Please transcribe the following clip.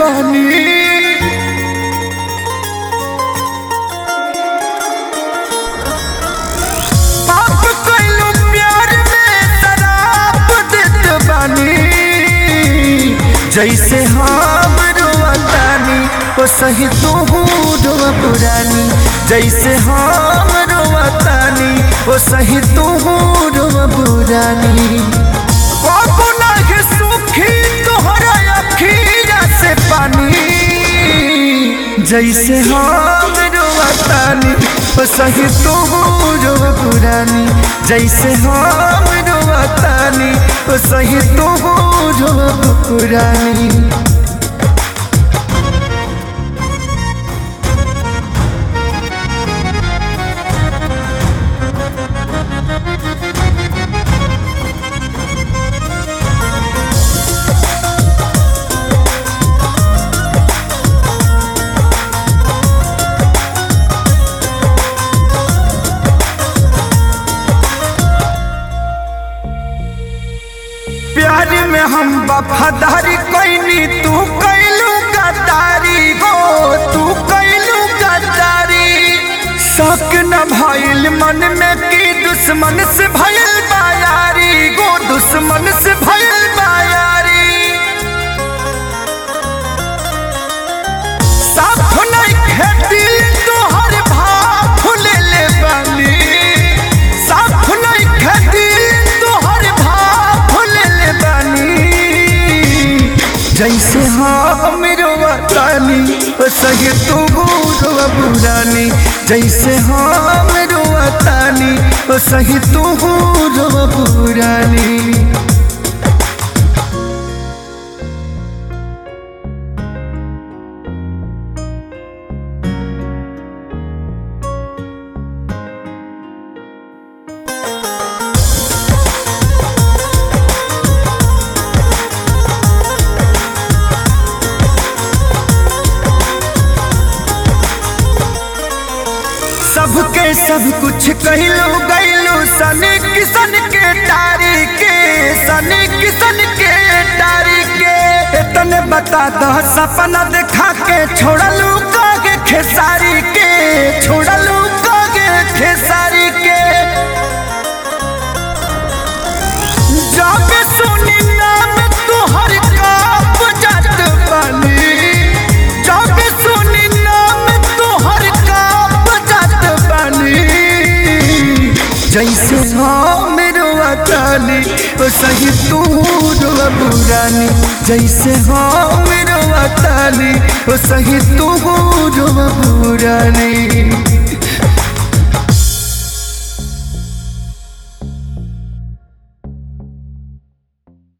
बानी पाप कइलू प्यार में शराब देत बानी जैसे हम रोवतानी ओ सही तू रोवा पुरानी जैसे हम रोवतानी ओ सही तू रोवा पुरानी बाबू नागे सुखी तोहरा अखीरा से पानी जैसे हम रोवतानी ओ सही तू रोवा पुरानी जैसे हम रोवतानी ओ सही तू रोवा पुरानी प्यार में हम वफादारी कैनी तू कैलू गद्दारी हो तू कैलू गद्दारी शक न भइल मन में की दुश्मन से भइल बायारी गो दुश्मन से भइल बायारी साफ नहीं खेती तोहर भाव ले ले बानी साफ नहीं खेती तोहर भाव ले ले बानी जैसे हम रोवतानी ओ सही तू रोवा पुरानी जैसे हम रोवतानी ओ सही तू रोवा पुरानी सबके सब कुछ कहलो गैलो सन किसन के टारी के सन किसन के टारी के तने बता दो सपना देखा के छोड़लू कागे खेसारी के छोड़लू कागे खेसारी के जब सुनी नाम तुहर काप जात बानी जब सुनी नाम तुहर काप जात बानी जैसे हम रोवतानी ओ सही तू रोवा पुरानी जैसे हम रोवतानी ओ सही तू रोवा पुरानी